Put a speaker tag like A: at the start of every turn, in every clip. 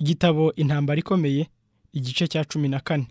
A: Igitabo Intambara ikomeye, igice cya cumi na kane.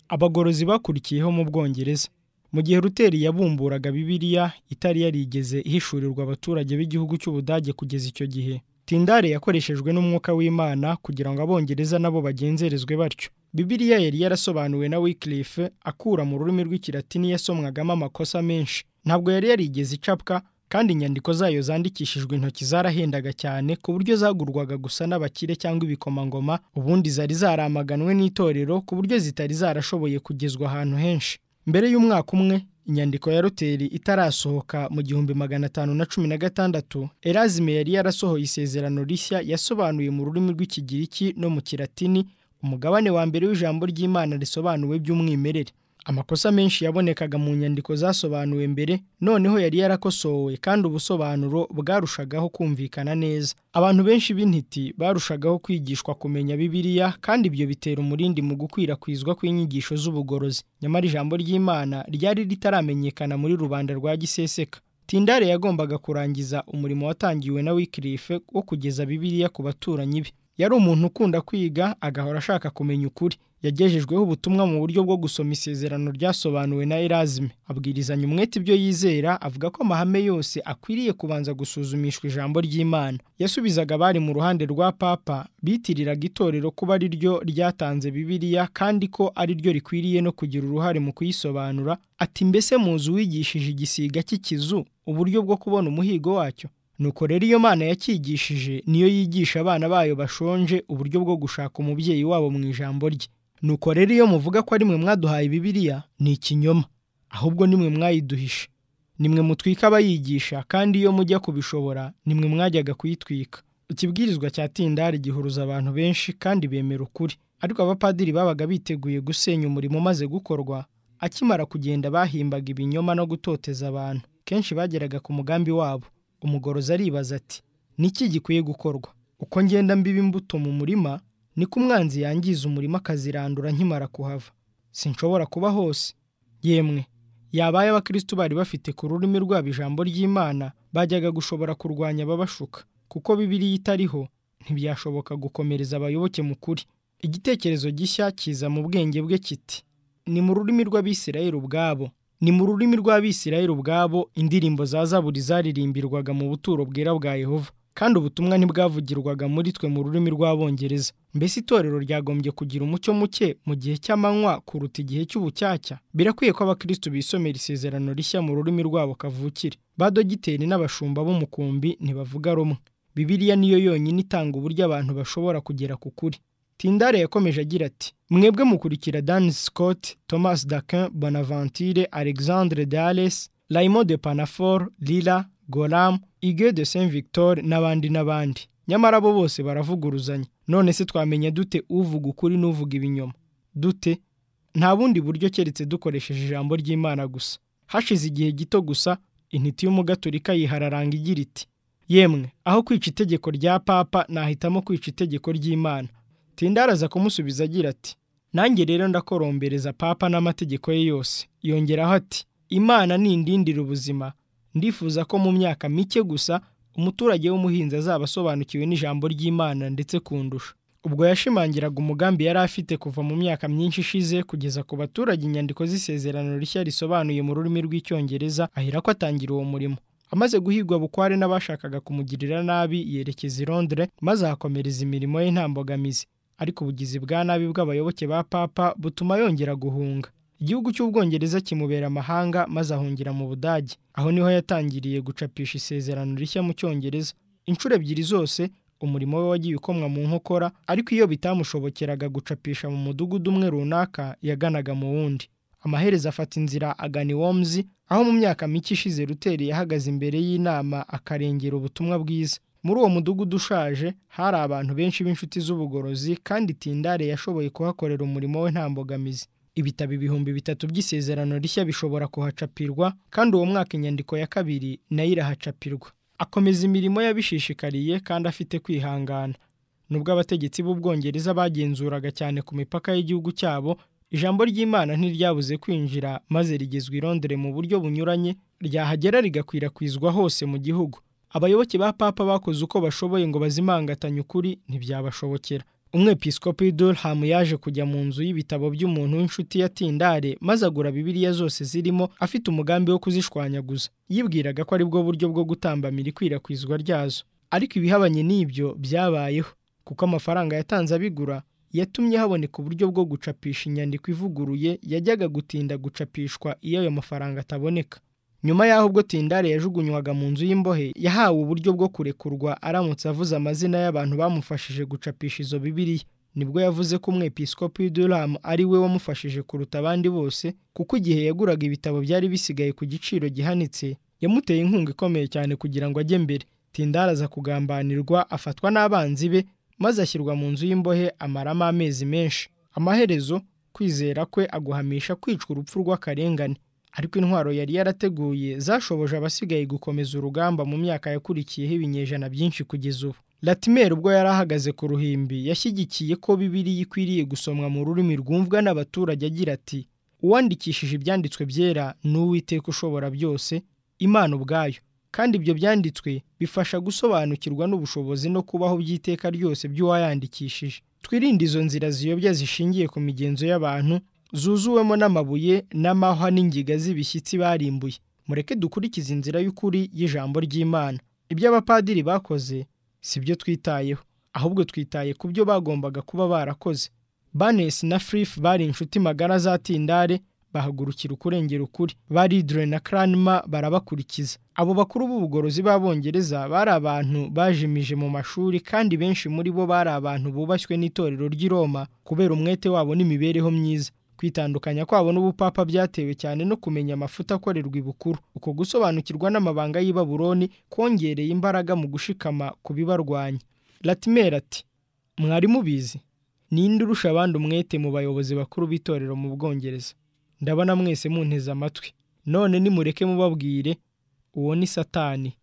A: Abagorozi bakurikiyeho mu Bwongereza. Mu gihe Luteri yabumburaga Bibiliya itari yarigeze ihishurirwa abaturage b'igihugu cy'Ubudage kugeza icyo gihe, Tindale yakoreshejwe n'Umwuka w'Imana kugira ngo Abongereza nabo bagenzerezwe batyo. Bibiliya yari yarasobanuwe na Wycliffe akura mu rurimi rw'Ikilatini yasomwagamo amakosa menshi. Ntabwo yari yarigeze icapwa kandi inyandiko zayo zandikishijwe intoki zarahendaga cyane ku buryo zagurwaga gusa n'abakire cyangwa ibikomangoma, ubundi zari zaramaganwe n'itorero ku buryo zitari zarashoboye kugezwa ahantu henshi. Mbere y'umwaka umwe, inyandiko ya Luteri itarasohoka mu gihumbi magana atanu na cumi na gatandatu, Erazime yari yarasohoye isezerano rishya yasobanuye mu rurimi rw'Ikigiriki no mu Kilatini umugabane wa mbere w'ijambo ry'Imana risobanuwe by'umwimerere. Amakosa menshi yabonekaga mu nyandiko zasobanuwe mbere noneho yari yarakosowe kandi ubusobanuro bwarushagaho kumvikana neza. Abantu benshi b'intiti barushagaho kwigishwa kumenya Bibiliya kandi ibyo bitera umurindi mu gukwirakwizwa kw'inyigisho z'ubugorozi, nyamara ijambo ry'Imana ryari ritaramenyekana muri rubanda rwa giseseka. Tindale yagombaga kurangiza umurimo watangiwe na Wycliffe wo kugeza Bibiliya ku baturanyi be. Yari umuntu ukunda kwiga agahora ashaka kumenya ukuri. Yagejejweho ubutumwa mu buryo bwo gusoma isezerano ryasobanuwe na Erazime. Abwirizanya umwete ibyo yizera, avuga ko amahame yose akwiriye kubanza gusuzumishwa ijambo ry'Imana. Yasubizaga abari mu ruhande rwa Papa bitiriraga itorero kuba ari ryo ryatanze Bibiliya kandi ko ari ryo rikwiriye no kugira uruhare mu kuyisobanura, ati mbese muzi uwigishije igisiga cy'ikizu uburyo bwo kubona umuhigo wacyo? Nuko rero iyo Mana yacyigishije niyo yigisha abana bayo bashonje uburyo bwo gushaka umubyeyi wabo mu ijambo rye. Nuko rero iyo muvuga ko ari mwe mwaduhaye Bibiliya ni ikinyoma, ahubwo ni mwe mwayiduhishe. Ni mwe mutwika abayigisha kandi iyo mujya kubishobora ni mwe mwajyaga kuyitwika. Ikibwirizwa cya Tindale gihuruza abantu benshi kandi bemera ukuri, ariko abapadiri babaga biteguye gusenya umurimo umaze gukorwa, akimara kugenda bahimbaga ibinyoma no gutoteza abantu. Kenshi bageraga ku mugambi wabo. Umugorozi aribaza ati niki gikwiye gukorwa uko ngenda mbiba imbuto mu murima niko umwanzi yangiza umurima akazirandura nkimara kuhava sinshobora kuba hose yemwe yabaye abakristo bari bafite ku rurimi rwabo ijambo ry'imana bajyaga gushobora kurwanya ababashuka kuko bibiliya itariho ntibyashoboka gukomereza abayoboke mu kuri igitekerezo gishya kiza mu bwenge bwe kiti ni mu rurimi rw'abisirayeli ubwabo ni mu rurimi rw'abisirayeli ubwabo indirimbo za zaburi zaririmbirwaga mu buturo bwera bwa yehova kandi ubutumwa ntibwavugirwaga muri twe mu rurimi rw'abongereza mbese itorero ryagombye kugira umucyo muke mu gihe cy'amanywa kuruta igihe cy'ubucyacya birakwiye ko abakristo bisomera isezerano rishya mu rurimi rwabo kavukire badogiteri n'abashumba b'umukumbi ntibavuga rumwe bibiliya niyo yonyine itanga uburyo abantu bashobora kugera ku kuri Tindale yakomeje agira ati mwebwe mukurikira Dan Scott, Thomas Dakin, Bonaventure, Alexandre Dales, Raymond de Panafor, Lila, Golam, Hugues de Saint Victor n'abandi n'abandi. Nyamara bo bose baravuguruzanya. None se twamenya dute uvuga ukuri n'uvuga ibinyoma? Dute? Nta bundi buryo keretse dukoresheje ijambo ry'Imana gusa. Hashize igihe gito gusa, intiti y'umugaturika yihararanga igira iti: Yemwe, aho kwica itegeko rya Papa nahitamo kwica itegeko ry'Imana. Tindale aza kumusubiza agira ati nanjye rero ndakorombereza papa n'amategeko ye yose yongeraho ati imana nindindira ubuzima ndifuza ko mu myaka mike gusa umuturage w'umuhinzi azaba asobanukiwe n'ijambo ry'imana ndetse kundusha ubwo yashimangiraga umugambi yari afite kuva mu myaka myinshi ishize kugeza ku baturage inyandiko z'isezerano rishya risobanuye mu rurimi rw'icyongereza ahera ko atangira uwo murimo amaze guhigwa bukware n'abashakaga kumugirira nabi yerekeza i Londres maze ahakomereza imirimo ye nta mbogamizi ariko ubugizi bwa nabi bw'abayoboke ba papa butuma yongera guhunga igihugu cy'ubwongereza kimubera amahanga maze ahungira mu budage aho niho yatangiriye gucapisha isezerano rishya mu cyongereza inshuro ebyiri zose umurimo we wagiye ukomwa mu nkokora ariko iyo bitamushobokeraga gucapisha mu mudugudu umwe runaka yaganaga mu wundi amaherezo afata inzira agana i Worms aho mu myaka mike ishize Luteri yahagaze imbere y'inama akarengera ubutumwa bwiza muri uwo mudugudu ushaje hari abantu benshi b'inshuti z'ubugorozi kandi Tindale yashoboye kuhakorera umurimo we nta mbogamizi ibitabo ibihumbi bitatu by'isezerano rishya bishobora kuhacapirwa kandi uwo mwaka inyandiko ya kabiri nayo irahacapirwa akomeza imirimo yabishishikariye kandi afite kwihangana nubwo abategetsi b'ubwongereza bagenzuraga cyane ku mipaka y'igihugu cyabo ijambo ry'imana ntiryabuze kwinjira maze rigezwa i Londres mu buryo bunyuranye ryahagera rigakwirakwizwa hose mu gihugu abayoboke ba papa bakoze uko bashoboye ngo bazimangatanye ukuri ntibyabashobokera umwepiskopi durham yaje kujya mu nzu y'ibitabo by'umuntu w'inshuti ya tindare maze agura bibiliya zose zirimo afite umugambi wo kuzishwanyaguza yibwiraga ko aribwo buryo bwo gutambamira ikwirakwizwa ryazo ariko ibihabanye n'ibyo byabayeho kuko amafaranga yatanze abigura yatumye haboneka uburyo bwo gucapisha inyandiko ivuguruye yajyaga gutinda gucapishwa iyo ayo mafaranga ataboneka nyuma y'aho ubwo tindare yajugunywaga mu nzu y'imbohe yahawe uburyo bwo kurekurwa aramutse avuze amazina y'abantu bamufashije gucapisha izo bibiriya nibwo yavuze ko umwepiskopi w'iduramu ari we wamufashije kuruta abandi bose kuko igihe yaguraga ibitabo byari bisigaye ku giciro gihanitse yamuteye inkunga ikomeye cyane kugira ngo ajye mbere tindare aza kugambanirwa afatwa n'abanzi be maze ashyirwa mu nzu y'imbohe amaramo amezi menshi amaherezo kwizera kwe aguhamisha kwicwa urupfu rw'akarengane ariko intwaro yari yarateguye zashoboje abasigaye gukomeza urugamba mu myaka yakurikiyeho ibinyejana byinshi kugeza ubu latimer ubwo yari ahagaze ku ruhimbi yashyigikiye ko bibiliya ikwiriye gusomwa mu rurimi rwumvwa n'abaturage agira ati uwandikishije ibyanditswe byera ni uwiteka ushobora byose imana ubwayo kandi ibyo byanditswe bifasha gusobanukirwa n'ubushobozi no kubaho by'iteka ryose by'uwayandikishije twirinde izo nzira ziyobya zishingiye ku migenzo y'abantu zuzuwemo n'amabuye n'amahwa n'ingiga z'ibishyitsi barimbuye mureke dukurikize inzira y'ukuri y'ijambo ry'imana ibyo abapadiri bakoze si byo twitayeho ahubwo twitaye ku byo bagombaga kuba barakoze banesi na furifu bari inshuti magara za tindare bahagurukira ukurengera ukuri baridure na karanima barabakurikiza abo bakuru b'ubugorozi b'abongereza bari abantu bajimije mu mashuri kandi benshi muri bo bari abantu bubashywe n'itorero ry'i roma kubera umwete wabo n'imibereho myiza kwitandukanya kwabo n'ubupapa byatewe cyane no kumenya amafuta akorerwa ibukuru uko gusobanukirwa n'amabanga y'i Babuloni kongereye imbaraga mu gushikama ku bibarwanya latimer ati mwari mubizi ninde urusha abandi umwete mu bayobozi bakuru b'itorero mu bwongereza ndabona mwese munteze amatwi none nimureke mubabwire uwo ni satani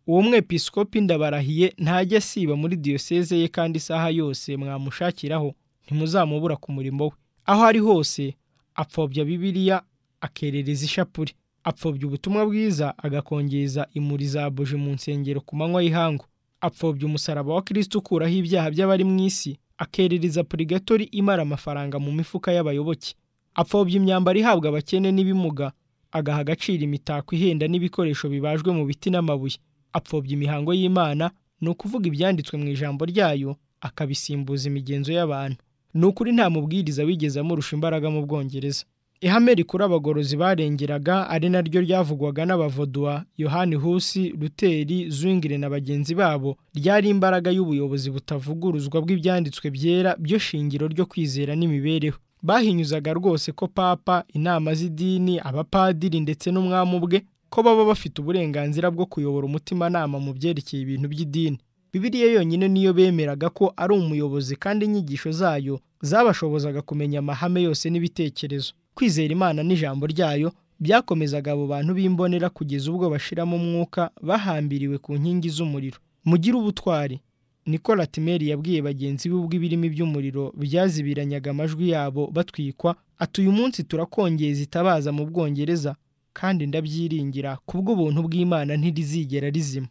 A: uwo mwepiskopi ndabarahiye ntajya asiba muri diyoseze ye kandi isaha yose mwamushakiraho ntimuzamubura ku murimo we aho ari hose apfobya bibiliya akerereza ishapure apfobya ubutumwa bwiza agakongeza imuri za buji mu nsengero ku manywa y'ihangu apfobya umusaraba wa kirisitu ukuraho ibyaha by'abari mu isi akerereza purigatori imara amafaranga mu mifuka y'abayoboke apfobya imyambaro ihabwa abakene n'ibimuga agaha agaciro imitako ihenda n'ibikoresho bibajwe mu biti n'amabuye apfobya imihango y'imana ni ukuvuga ibyanditswe mu ijambo ryayo akabisimbuza imigenzo y'abantu ni ukuri nta mubwiriza wigeze amurusha imbaraga mu bwongereza ihame rikuru abagorozi barengeraga ari naryo ryavugwaga n'abavoduwa yohani husi ruteri zwingire na bagenzi babo ryari imbaraga y'ubuyobozi butavuguruzwa bw'ibyanditswe byera byo shingiro ryo kwizera n'imibereho bahinyuzaga rwose ko papa inama z'idini abapadiri ndetse n'umwami ubwe ko baba bafite uburenganzira bwo kuyobora umutimanama mu byerekeye ibintu by'idini bibiliya yonyine niyo bemeraga ko ari umuyobozi kandi inyigisho zayo zabashobozaga kumenya amahame yose n'ibitekerezo kwizera imana n'ijambo ryayo byakomezaga abo bantu b'imbonera kugeza ubwo bashiramo umwuka bahambiriwe ku nkingi z'umuriro mugire ubutwari niko latimeri yabwiye bagenzi be ubwo ibirimi by'umuriro byazibiranyaga amajwi yabo batwikwa ati uyu munsi turakongeza itabaza mu bwongereza kandi ndabyiringira kubw'ubuntu bw'imana ntirizigera rizima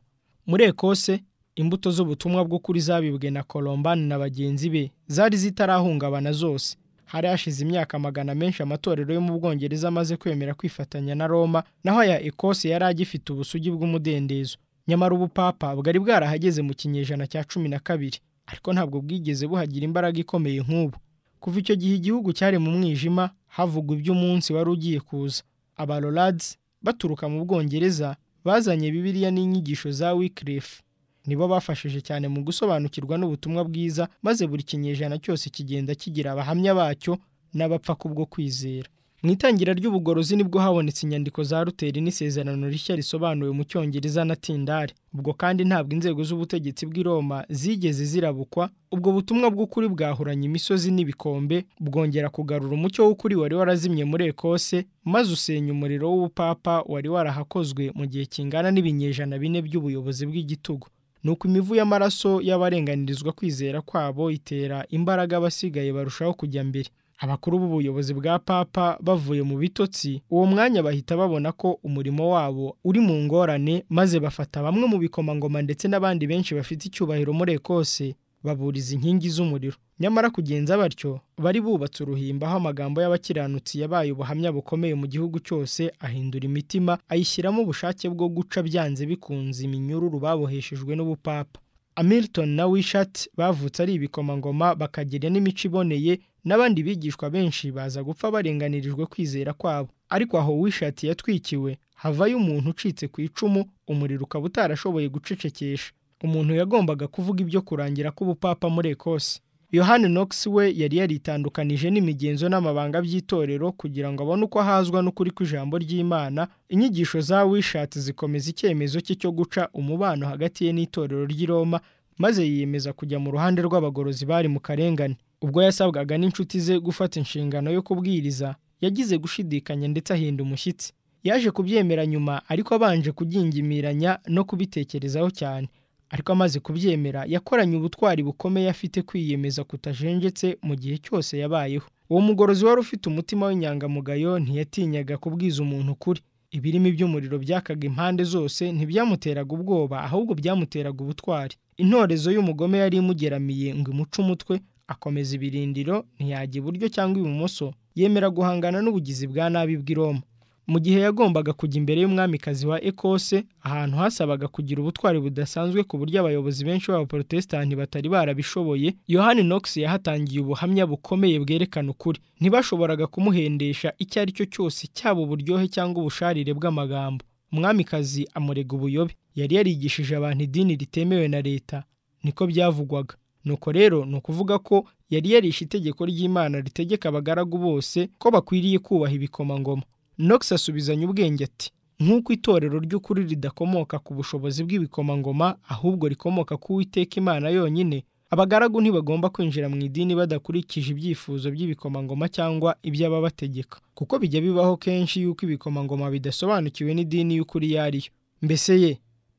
A: muri ekose imbuto z'ubutumwa bw'ukuri zabibwe na colombani na bagenzi be zari zitarahungabana zose hari hashize imyaka magana menshi amatorero yo mu bwongereza amaze kwemera kwifatanya na roma naho aya ekose yari agifite ubusugi bw'umudendezo nyamara ubupapa bwari bwarahageze mu kinyejana cya cumi na kabiri ariko ntabwo bwigeze buhagira imbaraga ikomeye nk'ubu kuva icyo gihe igihugu cyari mu mwijima havugwa iby'umunsi wari ugiye kuza abaroradizi baturuka mu bwongereza bazanye bibiliya n'inyigisho za wikirifu nibo bafashije cyane mu gusobanukirwa n'ubutumwa bwiza maze buri kinyejana cyose kigenda kigira abahamya bacyo n'abapfa kubwo kwizera mu itangira ry'ubugorozi nibwo habonetse inyandiko za ruteri n'isezerano rishya risobanuwe mu cyongereza na tindari ubwo kandi ntabwo inzego z'ubutegetsi bw'i roma zigeze zirabukwa ubwo butumwa bw'ukuri bwahuranye imisozi n'ibikombe bwongera kugarura umucyo w'ukuri wari warazimye muri ekose maze usenya umuriro w'ubupapa wari warahakozwe mu gihe kingana n'ibinyejana bine by'ubuyobozi bw'igitugu ni uko imivu y'amaraso y'abarenganirizwa kwizera kwabo itera imbaraga abasigaye barushaho kujya mbere abakuru b'ubuyobozi bwa papa bavuye mu bitotsi uwo mwanya bahita babona ko umurimo wabo uri mu ngorane maze bafata bamwe mu bikomangoma ndetse n'abandi benshi bafite icyubahiro muri ekose baburiza inkingi z'umuriro nyamara kugenza batyo bari bubatse uruhimba aho amagambo y'abakiranutsi yabaye ubuhamya bukomeye mu gihugu cyose ahindura imitima ayishyiramo ubushake bwo guca byanze bikunze iminyururu baboheshejwe n'ubupapa Hamilton na Wishart bavutse ari ibikomangoma bakagira n'imico iboneye n'abandi bigishwa benshi baza gupfa barenganirijwe kwizera kwabo ariko aho Wishart yatwikiwe havayo umuntu ucitse ku icumu umuriro ukaba utarashoboye gucecekesha umuntu yagombaga kuvuga ibyo kurangira k'ubupapa muri Ecosse yohani Knox we yari yaritandukanije n'imigenzo n'amabanga by'itorero kugira ngo abone uko ahazwa n'ukuri kw'ijambo ry'Imana inyigisho za Wishart zikomeza icyemezo cye cyo guca umubano hagati ye n'itorero ry'i Roma maze yiyemeza kujya mu ruhande rw'abagorozi bari mu karengane ubwo yasabwaga n'inshuti ze gufata inshingano yo kubwiriza yagize gushidikanya ndetse ahinda umushyitsi yaje kubyemera nyuma ariko abanje kugingimíranya no kubitekerezaho cyane ariko amaze kubyemera yakoranye ubutwari bukomeye afite kwiyemeza kutajenjetse mu gihe cyose yabayeho uwo mugorozi wari ufite umutima w'inyangamugayo ntiyatinyaga kubwiza umuntu ukuri ibirimi by'umuriro byakaga impande zose ntibyamuteraga ubwoba ahubwo byamuteraga ubutwari intorezo y'umugome yari imugeramiye ngo imuce umutwe akomeza ibirindiro ntiyajya iburyo cyangwa ibumoso yemera guhangana n'ubugizi bwa nabi bw'i Roma mu gihe yagombaga kujya imbere y'umwamikazi wa Ecosse ahantu hasabaga kugira ubutwari budasanzwe ku buryo abayobozi benshi b'abaporotesitanti batari barabishoboye yohani Knox yahatangiye ubuhamya bukomeye bwerekana ukuri ntibashoboraga kumuhendesha icyo ari cyo cyose cyaba uburyohe cyangwa ubusharire bw'amagambo umwamikazi amurega ubuyobe yari yarigishije abantu idini ritemewe na leta niko byavugwaga nuko rero ni ukuvuga ko yari yarishe itegeko ry'imana ritegeka abagaragu bose ko bakwiriye kubaha ibikomangoma Knox asubizanya ubwenge ati nk'uko itorero ry'ukuri ridakomoka ku bushobozi bw'ibikomangoma ahubwo rikomoka ku witeka imana yonyine abagaragu ntibagomba kwinjira mu idini badakurikije ibyifuzo by'ibikomangoma cyangwa iby'ababategeka kuko bijya bibaho kenshi yuko ibikomangoma bidasobanukiwe n'idini y'ukuri iyo ari yo mbese ye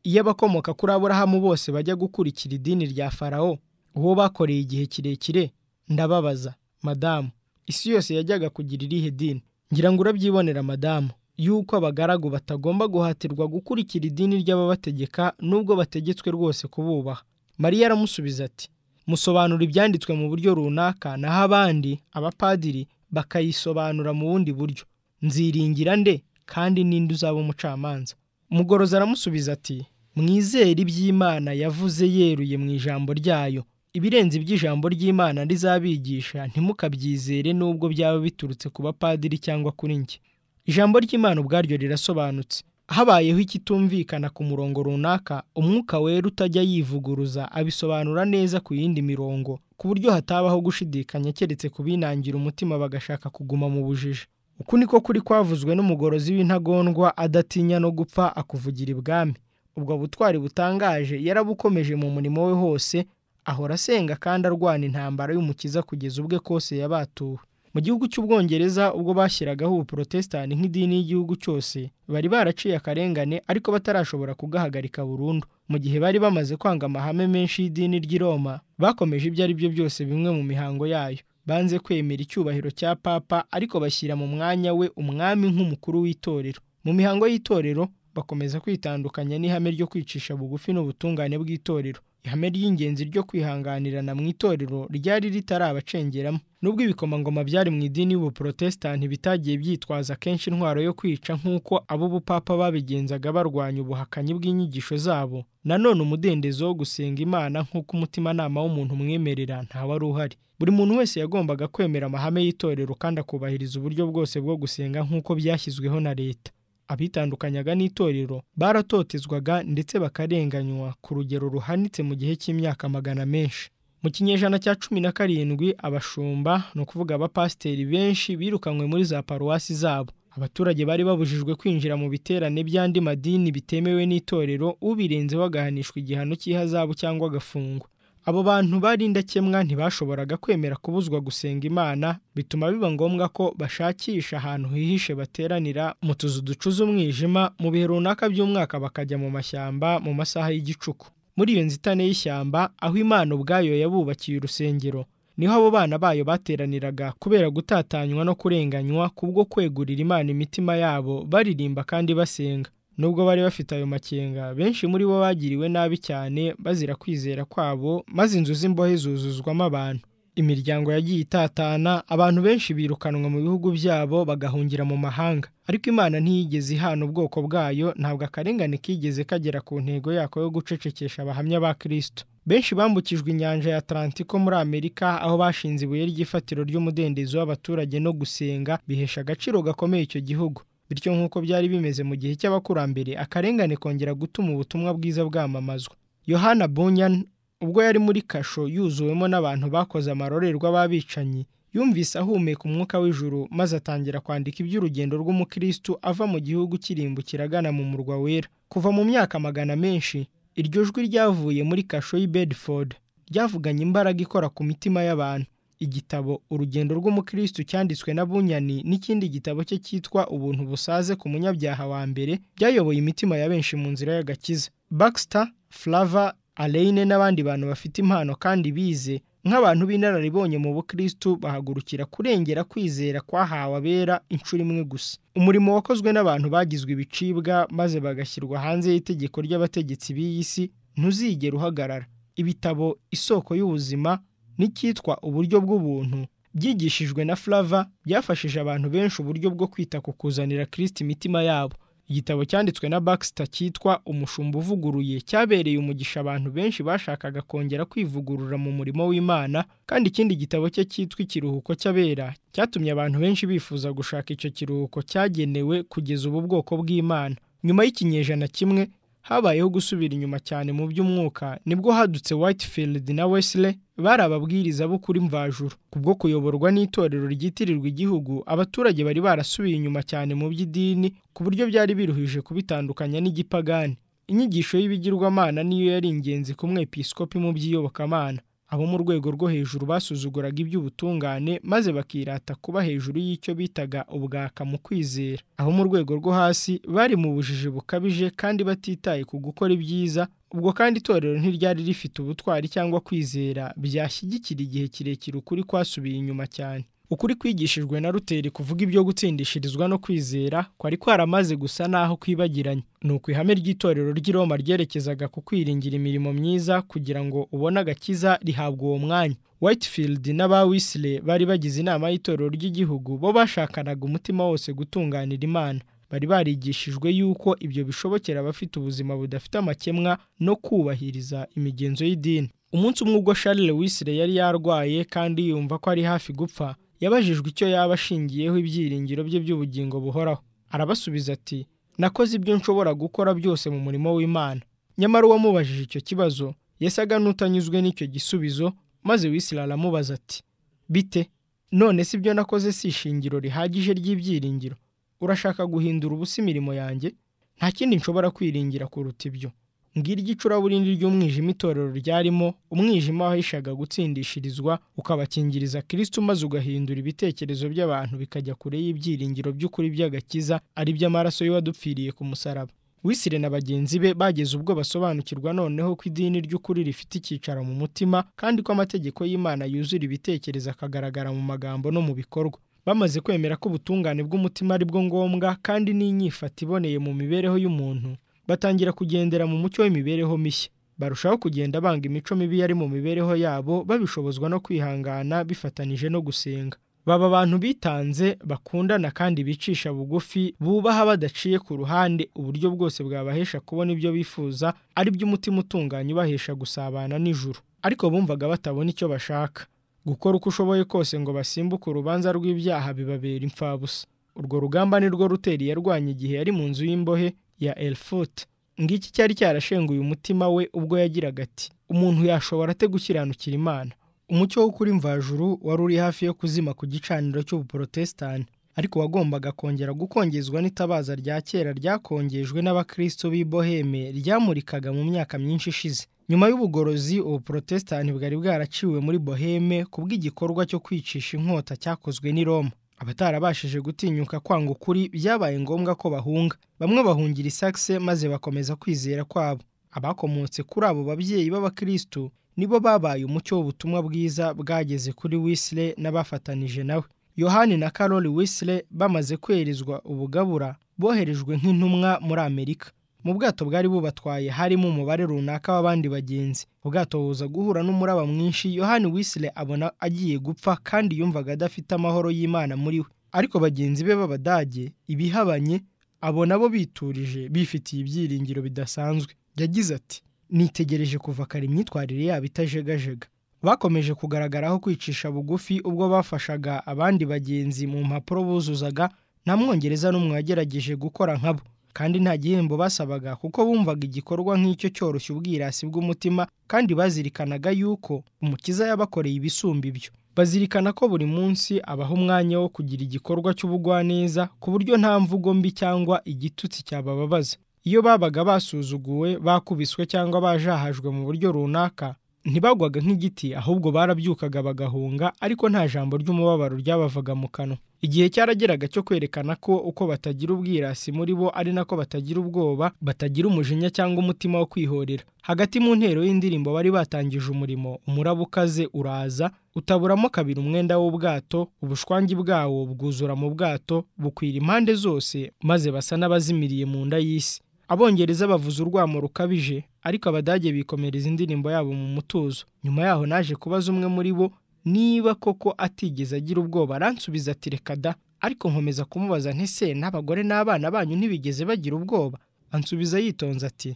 A: iyo abakomoka kuri aburahamu bose bajya gukurikira idini rya farawo uwo bakoreye igihe kirekire ndababaza madamu isi yose yajyaga kugira irihe dini ngira ngo urabyibonera madamu yuko abagaragu batagomba guhatirwa gukurikira idini ry'ababategeka nubwo bategetswe rwose kububaha mariya aramusubiza ati musobanura ibyanditswe mu buryo runaka naho abandi abapadiri bakayisobanura mu bundi buryo nziringira nde kandi ninde uzaba umucamanza mugoroza aramusubiza ati mwizere iby'imana yavuze yeruye mu ijambo ryayo ibirenze iby'ijambo ry'imana rizabigisha ntimukabyizere nubwo byaba biturutse ku bapadiri cyangwa kuri njye ijambo ry'imana ubwaryo rirasobanutse habayeho ikitumvikana ku murongo runaka umwuka wera utajya yivuguruza abisobanura neza ku yindi mirongo ku buryo hatabaho gushidikanya keretse kubinangira umutima bagashaka kuguma mu bujiji uku niko kuri kwavuzwe n'umugorozi w'intagondwa adatinya no gupfa akuvugira ibwami ubwo butwari butangaje yarabukomeje mu murimo we hose ahora asenga kandi arwana intambara y'umukiza kugeza ubwe kose yabatuwe mu gihugu cy'ubwongereza ubwo bashyiragaho ubuporotesitanti nk'idini y'igihugu cyose bari baraciye akarengane ariko batarashobora kugahagarika burundu mu gihe bari bamaze kwanga amahame menshi y'idini ry'i Roma bakomeje ibyo ari byo byose bimwe mu mihango yayo banze kwemera icyubahiro cya papa ariko bashyira mu mwanya we umwami nk'umukuru w'itorero mu mihango y'itorero bakomeza kwitandukanya n'ihame ryo kwicisha bugufi n'ubutungane bw'itorero ihame ry'ingenzi ryo kwihanganirana mu itorero ryari ritarabacengeramo nubwo ibikomangoma byari mu idini y'ubuporotesitanti bitagiye byitwaza kenshi intwaro yo kwica nk'uko ab'ubupapa babigenzaga barwanya ubuhakanyi bw'inyigisho zabo nanone umudendezo wo gusenga imana nk'uko umutimanama w'umuntu umwemerera ntawe wari uhari buri muntu wese yagombaga kwemera amahame y'itorero kandi akubahiriza uburyo bwose bwo gusenga nk'uko byashyizweho na leta abitandukanyaga n'itorero baratotezwaga ndetse bakarenganywa ku rugero ruhanitse mu gihe cy'imyaka magana menshi mu kinyejana cya cumi na karindwi abashumba ni ukuvuga abapasiteri benshi birukanywe muri za paruwasi zabo abaturage bari babujijwe kwinjira mu biterane by'andi madini bitemewe n'itorero ubirenzeho agahanishwa igihano cy'ihazabu cyangwa agafungwa abo bantu bari indakemwa ntibashoboraga kwemera kubuzwa gusenga imana bituma biba ngombwa ko bashakisha ahantu hihishe bateranira mu tuzu ducuza umwijima mu bihe runaka by'umwaka bakajya mu mashyamba mu masaha y'igicuku muri iyo nzitane y'ishyamba aho imana ubwayo yabubakiye urusengero niho abo bana bayo bateraniraga kubera gutatanywa no kurenganywa kubwo kwegurira imana imitima yabo baririmba kandi basenga nubwo bari bafite ayo makenga benshi muri bo bagiriwe nabi cyane bazira kwizera kwabo maze inzu z'imbohe zuzuzwamo abantu imiryango yagiye itatana abantu benshi birukanwa mu bihugu byabo bagahungira mu mahanga ariko imana ntiyigeze ihana ubwoko bwayo ntabwo akarengane kigeze kagera ku ntego yako yo gucecekesha abahamya ba kirisito benshi bambukijwe inyanja ya atlantiko muri amerika aho bashinze ibuye ry'ifatiro ry'umudendezo w'abaturage no gusenga bihesha agaciro gakomeye icyo gihugu bityo nk'uko byari bimeze mu gihe cy'abakurambere akarengane kongera gutuma ubutumwa bwiza bwamamazwa yohana bunyan ubwo yari muri kasho yuzuwemo n'abantu bakoze amarorerwa b'abicanyi yumvise ahumeka umwuka w'ijuru maze atangira kwandika iby'urugendo rw'umukristu ava mu gihugu kirimbukira agana mu murwa wera kuva mu myaka magana menshi iryo jwi ryavuye muri kasho y'i bedford ryavuganye imbaraga ikora ku mitima y'abantu igitabo urugendo rw'umukristu cyanditswe na bunyani n'ikindi gitabo cye cyitwa ubuntu busaze ku munyabyaha wa mbere byayoboye imitima ya benshi mu nzira y'agakiza baxter flava aleyne n'abandi bantu bafite impano kandi bize nk'abantu b'inararibonye mu bukristu bahagurukira kurengera kwizera kwahawe abera inshuro imwe gusa umurimo wakozwe n'abantu bagizwe ibicibwa maze bagashyirwa hanze y'itegeko ry'abategetsi b'iyi si ntuzigera uhagarara ibitabo isoko y'ubuzima n'icyitwa uburyo bw'ubuntu byigishijwe na flava byafashije abantu benshi uburyo bwo kwita ku kuzanira kirisiti imitima yabo igitabo cyanditswe na baxter cyitwa umushumba uvuguruye cyabereye umugisha abantu benshi bashakaga kongera kwivugurura mu murimo w'imana kandi ikindi gitabo cye cyitwa ikiruhuko cy'abera cyatumye abantu benshi bifuza gushaka icyo kiruhuko cyagenewe kugeza ubu bwoko bw'imana nyuma y'ikinyejana kimwe habayeho gusubira inyuma cyane mu by'umwuka nibwo hadutse whitefield na wesley bari ababwiriza b'ukuri mvajuru kubwo kuyoborwa n'itorero ryitirirwa igihugu abaturage bari barasubiye inyuma cyane mu by'idini ku buryo byari biruhije kubitandukanya n'igipagani inyigisho y'ibigirwamana niyo yari ingenzi ku mwepiskopi mu by'iyobokamana abo mu rwego rwo hejuru basuzuguraga iby'ubutungane maze bakirata kuba hejuru y'icyo bitaga ubwaka mu kwizera abo mu rwego rwo hasi bari mu bujiji bukabije kandi batitaye ku gukora ibyiza ubwo kandi itorero ntiryari rifite ubutwari cyangwa kwizera byashyigikira igihe kirekire ukuri kwasubiye inyuma cyane ukuri kwigishijwe na ruteri kuvuga ibyo gutsindishirizwa no kwizera kwari kwaramaze gusa n'aho kwibagiranye ni uko ihame ry'itorero ry'i roma ryerekezaga ku kwiringira imirimo myiza kugira ngo ubone agakiza rihabwa uwo mwanya whitefield n'abawisire bari bagize inama y'itorero ry'igihugu bo bashakanaga umutima wose gutunganira imana bari barigishijwe yuko ibyo bishobokera abafite ubuzima budafite amakemwa no kubahiriza imigenzo y'idini umunsi umwe ubwo Charles wisire yari yarwaye kandi yumva ko ari hafi gupfa yabajijwe icyo yaba ashingiyeho ibyiringiro bye by'ubugingo buhoraho arabasubiza ati nakoze ibyo nshobora gukora byose mu murimo w'imana nyamara uwamubajije icyo kibazo yasaga n'utanyuzwe n'icyo gisubizo maze wisira aramubaza ati bite none si ibyo nakoze si ishingiro rihagije ry'ibyiringiro urashaka guhindura ubusa imirimo yanjye nta kindi nshobora kwiringira kuruta ibyo ngiri igicuraburindi ry'umwijima itorero ryarimo umwijima wahishaga gutsindishirizwa ukabakingiriza kirisiti maze ugahindura ibitekerezo by'abantu bikajya kure y'ibyiringiro by'ukuri by'agakiza ari by'amaraso y'uwadupfiriye ku musaraba wisire na bagenzi be bageze ubwo basobanukirwa noneho ko idini ry'ukuri rifite icyicaro mu mutima kandi ko amategeko y'imana yuzura ibitekerezo akagaragara mu magambo no mu bikorwa bamaze kwemera ko ubutungane bw'umutima ari bwo ngombwa kandi n'inyifata iboneye mu mibereho y'umuntu batangira kugendera mu mucyo w'imibereho mishya barushaho kugenda banga imico mibi yari mu mibereho yabo babishobozwa no kwihangana bifatanije no gusenga baba abantu bitanze bakundana kandi bicisha bugufi bubaha badaciye ku ruhande uburyo bwose bwabahesha kubona ibyo bifuza ari by'umutima utunganye ubahesha gusabana n'ijuru ariko bumvaga batabona icyo bashaka gukora uko ushoboye kose ngo basimbuke urubanza rw'ibyaha bibabera imfabusa urwo rugamba ni rwo ruteri yarwanya igihe yari mu nzu y'imbohe ya elfut ngiki cyari cyarashenguye umutima we ubwo yagiraga ati umuntu yashobora ate gukiranukira imana umucyo wo kuri mvajuru wari uri hafi yo kuzima ku gicaniro cy'ubuporotesitanti ariko wagombaga kongera gukongezwa n'itabaza rya kera ryakongejwe n'abakristo b'i boheme ryamurikaga mu myaka myinshi ishize nyuma y'ubugorozi ubuporotesitanti bwari bwaraciwe muri boheme kubw'igikorwa cyo kwicisha inkota cyakozwe n'i roma abatarabashije gutinyuka kwanga ukuri byabaye ngombwa ko bahunga bamwe bahungira isakse maze bakomeza kwizera kwabo abakomotse kuri abo babyeyi b'abakristu nibo babaye umucyo w'ubutumwa bwiza bwageze kuri wisire n'abafatanije nawe yohani na karoli wisire bamaze kwerezwa ubugabura boherejwe nk'intumwa muri amerika mu bwato bwari bubatwaye harimo umubare runaka w'abandi bagenzi ubwato buza guhura n'umuraba mwinshi yohani wisile abona agiye gupfa kandi yumvaga adafite amahoro y'imana muri we ariko bagenzi be b'abadage ibihabanye abo nabo biturije bifitiye ibyiringiro bidasanzwe yagize ati nitegereje kuva kare imyitwarire yabo itajegajega bakomeje kugaragaraho kwicisha bugufi ubwo bafashaga abandi bagenzi mu mpapuro buzuzaga nta mwongereza n'umwe wagerageje gukora nkabo kandi nta gihembo basabaga kuko bumvaga igikorwa nk'icyo cyoroshya ubwirasi bw'umutima kandi bazirikanaga yuko umukiza yabakoreye ibisumba ibyo bazirikana ko buri munsi abaha umwanya wo kugira igikorwa cy'ubugwaneza ku buryo nta mvugo mbi cyangwa igitutsi cyabababaza iyo babaga basuzuguwe bakubiswe cyangwa bajahajwe mu buryo runaka ntibagwaga nk'igiti ahubwo barabyukaga bagahunga ariko nta jambo ry'umubabaro ryabavaga mu kanwa igihe cyarageraga cyo kwerekana ko uko batagira ubwirasi muri bo ari nako batagira ubwoba batagira umujinya cyangwa umutima wo kwihorera hagati mu ntero y'indirimbo bari batangije umurimo umuraba ukaze uraza utaburamo kabiri umwenda w'ubwato ubushwangi bwawo bwuzura mu bwato bukwira impande zose maze basa n'abazimiriye mu nda y'isi abongereza bavuza urwamo rukabije ariko abadage bikomereza indirimbo yabo mu mutuzo nyuma yaho naje kubaza umwe muri bo niba koko atigeze agira ubwoba aransubiza ati reka da ariko nkomeza kumubaza ntese n'abagore n'abana banyu ntibigeze bagira ubwoba ansubiza yitonze ati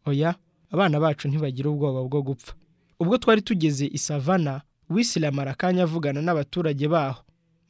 A: oya abana bacu ntibagira ubwoba bwo gupfa ubwo twari tugeze i savana wisilamu arakanya avugana n'abaturage baho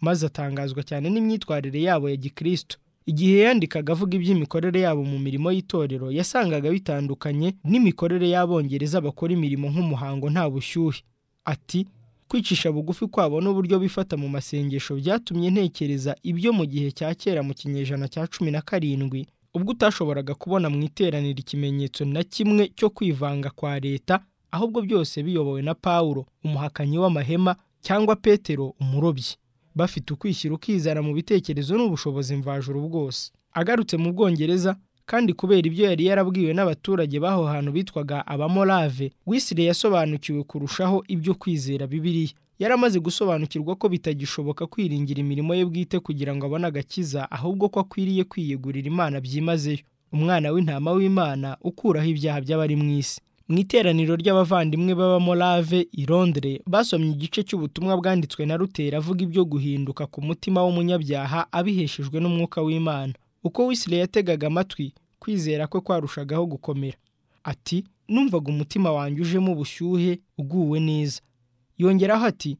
A: maze atangazwa cyane n'imyitwarire yabo ya gikristo igihe yandikaga avuga iby'imikorere yabo mu mirimo y'itorero yasangaga bitandukanye n'imikorere y'abongereza bakora imirimo nk'umuhango nta bushyuhe ati kwicisha bugufi kwabo n'uburyo bifata mu masengesho byatumye ntekereza ibyo mu gihe cya kera mu kinyejana cya cumi na karindwi ubwo utashoboraga kubona mu iteraniro ikimenyetso na kimwe cyo kwivanga kwa leta ahubwo byose biyobowe na pawulo umuhakanyi w'amahema cyangwa petero umurobyi bafite ukwishyira ukizana mu bitekerezo n'ubushobozi mvajuru bwose agarutse mu bwongereza kandi kubera ibyo yari yarabwiwe n'abaturage b'aho hantu bitwaga abamorave wisire yasobanukiwe kurushaho ibyo kwizera bibiliya yari amaze gusobanukirwa ko bitagishoboka kwiringira imirimo ye bwite kugira ngo abone agakiza ahubwo ko akwiriye kwiyegurira imana byimazeyo umwana w'intama w'imana ukuraho ibyaha by'abari mu isi mu iteraniro ry'abavandimwe b'abamorave i Londres basomye igice cy'ubutumwa bwanditswe na rutera avuga ibyo guhinduka ku mutima w'umunyabyaha abiheshejwe n'umwuka w'imana uko wisire yategaga amatwi kwizera kwe kwarushagaho gukomera ati numvaga umutima wanjye ujemo ubushyuhe uguwe neza yongeraho ati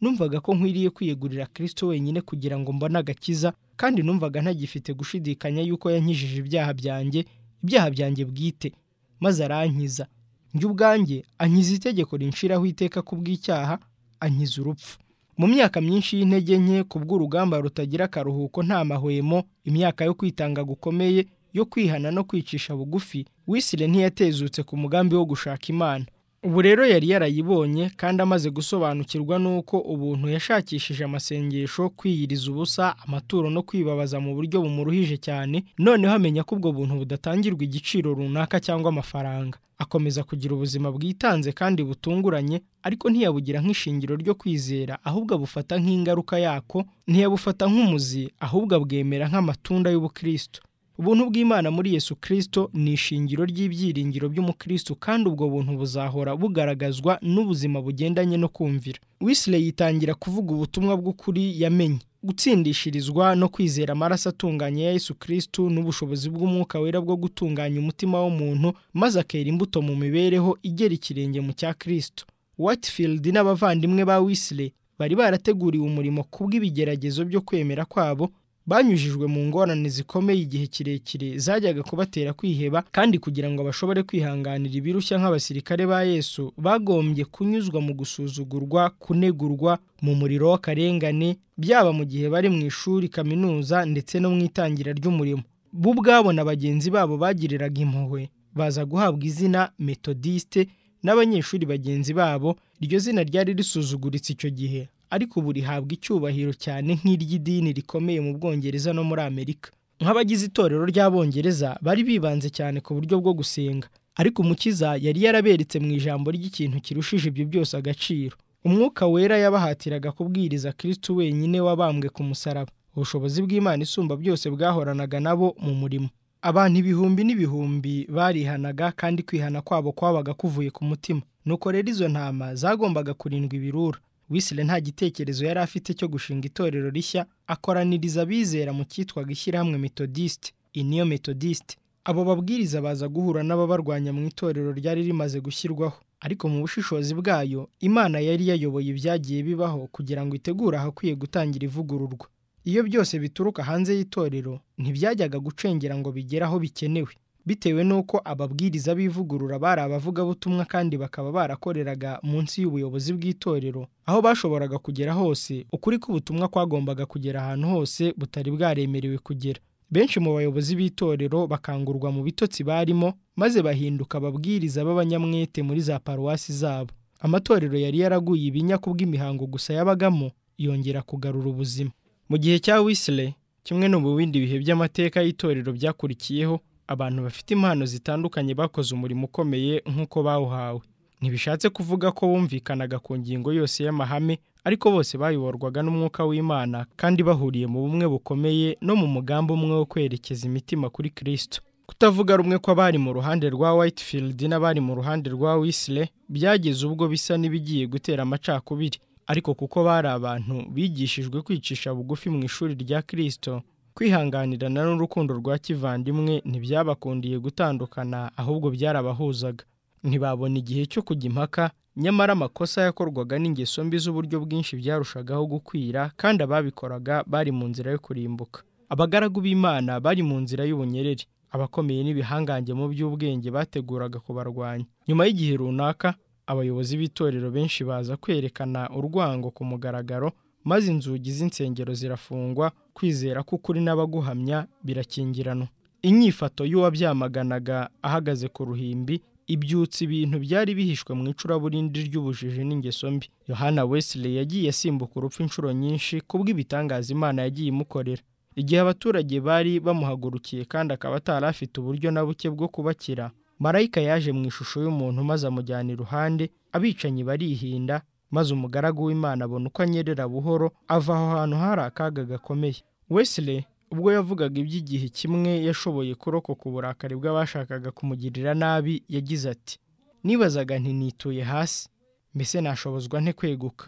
A: numvaga ko nkwiriye kwiyegurira kirisito wenyine kugira ngo mbone agakiza kandi numvaga ntagifite gushidikanya yuko yankijije ibyaha byanjye ibyaha byanjye bwite maze arankiza njye ubwanjye ankiza itegeko rinshiraho iteka ku bw'icyaha ankiza urupfu mu myaka myinshi y'intege nke ku bw'urugamba rutagira akaruhuko nta mahwemo imyaka yo kwitanga gukomeye yo kwihana no kwicisha bugufi wisire ntiyatezutse ku mugambi wo gushaka imana ubu rero yari yarayibonye kandi amaze gusobanukirwa n'uko ubuntu yashakishije amasengesho kwiyiriza ubusa amaturo no kwibabaza mu buryo bumuruhije cyane noneho amenya ko ubwo buntu budatangirwa igiciro runaka cyangwa amafaranga akomeza kugira ubuzima bwitanze kandi butunguranye ariko ntiyabugira nk'ishingiro ryo kwizera ahubwo abufata nk'ingaruka yako ntiyabufata nk'umuzi ahubwo abwemera nk'amatunda y'ubukristo ubuntu bw'imana muri yesu kirisito ni ishingiro ry'ibyiringiro by'umukristo kandi ubwo buntu buzahora bugaragazwa n'ubuzima bugendanye no kumvira wisire yitangira kuvuga ubutumwa bw'ukuri yamenye gutsindishirizwa no kwizera amaraso atunganye ya yesu kirisito n'ubushobozi bw'umwuka wera bwo gutunganya umutima w'umuntu maze akera imbuto mu mibereho igera ikirenge mu cya kirisito Whitefield n'abavandimwe ba wisire bari barateguriwe umurimo kubw'ibigeragezo byo kwemera kwabo banyujijwe mu ngorane zikomeye igihe kirekire zajyaga kubatera kwiheba kandi kugira ngo bashobore kwihanganira ibirushya nk'abasirikare ba yesu bagombye kunyuzwa mu gusuzugurwa kunegurwa mu muriro w'akarengane byaba mu gihe bari mu ishuri kaminuza ndetse no mu itangira ry'umurimo bo ubwabo na bagenzi babo bagiriraga impuhwe baza guhabwa izina metodiste n'abanyeshuri bagenzi babo iryo zina ryari risuzuguritse icyo gihe ariko ubu rihabwa icyubahiro cyane nk'iry'idini rikomeye mu bwongereza no muri amerika nk'abagize itorero ry'abongereza bari bibanze cyane ku buryo bwo gusenga ariko umukiza yari yaraberetse mu ijambo ry'ikintu kirushije ibyo byose agaciro umwuka wera yabahatiraga kubwiriza kristo wenyine wabambwe ku musaraba ubushobozi bw'Imana isumba byose bwahoranaga nabo mu murimo abantu ibihumbi n'ibihumbi barihanaga kandi kwihana kwabo kwabaga kuvuye ku mutima nuko rero izo ntama zagombaga kurindwa ibirura wisire nta gitekerezo yari afite cyo gushinga itorero rishya akoraniriza abizera mu cyitwaga ishyirahamwe metodisite iniyo metodisite abo babwiriza baza guhura n'ababarwanya mu itorero ryari rimaze gushyirwaho ariko mu bushishozi bwayo imana yari yayoboye ibyagiye bibaho kugira ngo itegure ahakwiye gutangira ivugururwa iyo byose bituruka hanze y'itorero ntibyajyaga gucengera ngo bigere aho bikenewe bitewe n'uko ababwiriza b'ivugurura bari abavugabutumwa kandi bakaba barakoreraga munsi y'ubuyobozi bw'itorero aho bashoboraga kugera hose ukuri k'ubutumwa kwagombaga kugera ahantu hose butari bwaremerewe kugera benshi mu bayobozi b'itorero bakangurwa mu bitotsi barimo maze bahinduka ababwiriza b'abanyamwete muri za paruwasi zabo amatorero yari yaraguye ibinya kubw'imihango gusa yabagamo yongera kugarura ubuzima mu gihe cya wisire kimwe no mu bindi bihe by'amateka y'itorero byakurikiyeho abantu bafite impano zitandukanye bakoze umurimo ukomeye nk'uko bawuhawe ntibishatse kuvuga ko bumvikanaga ku ngingo yose y'amahame ariko bose bayoborwaga n'umwuka w'imana kandi bahuriye mu bumwe bukomeye no mu mugambi umwe wo kwerekeza imitima kuri kirisito kutavuga rumwe kw'abari mu ruhande rwa Whitefield n'abari mu ruhande rwa wisire byageze ubwo bisa n'ibigiye gutera amacakubiri ariko kuko bari abantu bigishijwe kwicisha bugufi mu ishuri rya kirisito kwihanganirana n'urukundo rwa kivandimwe ntibyabakundiye gutandukana ahubwo byarabahuzaga ntibabona igihe cyo kujya impaka nyamara amakosa yakorwaga n'ingeso mbi z'uburyo bwinshi byarushagaho gukwira kandi ababikoraga bari mu nzira yo kurimbuka abagaragu b'imana bari mu nzira y'ubunyerere abakomeye n'ibihangange mu by'ubwenge bateguraga kubarwanya nyuma y'igihe runaka abayobozi b'itorero benshi baza kwerekana urwango ku mugaragaro maze inzugi z'insengero zirafungwa kwizera k'ukuri n'abaguhamya birakingiranwa inyifato y'uwabyamaganaga ahagaze ku ruhimbi ibyutsa ibintu byari bihishwe mu icuraburindi ry'ubujiji n'ingeso mbi yohana wesley yagiye asimbuka urupfu inshuro nyinshi kubw'ibitangaza imana yagiye imukorera igihe abaturage bari bamuhagurukiye kandi akaba atari afite uburyo na buke bwo kubakira marayika yaje mu ishusho y'umuntu maze amujyana iruhande abicanyi barihinda maze umugaragu w'imana abona uko anyerera buhoro ava aho hantu hari akaga gakomeye wesley ubwo yavugaga iby'igihe kimwe yashoboye kurokoka uburakari bw'abashakaga kumugirira nabi yagize ati nibazaga ntinituye hasi mbese nashobozwa nte kweguka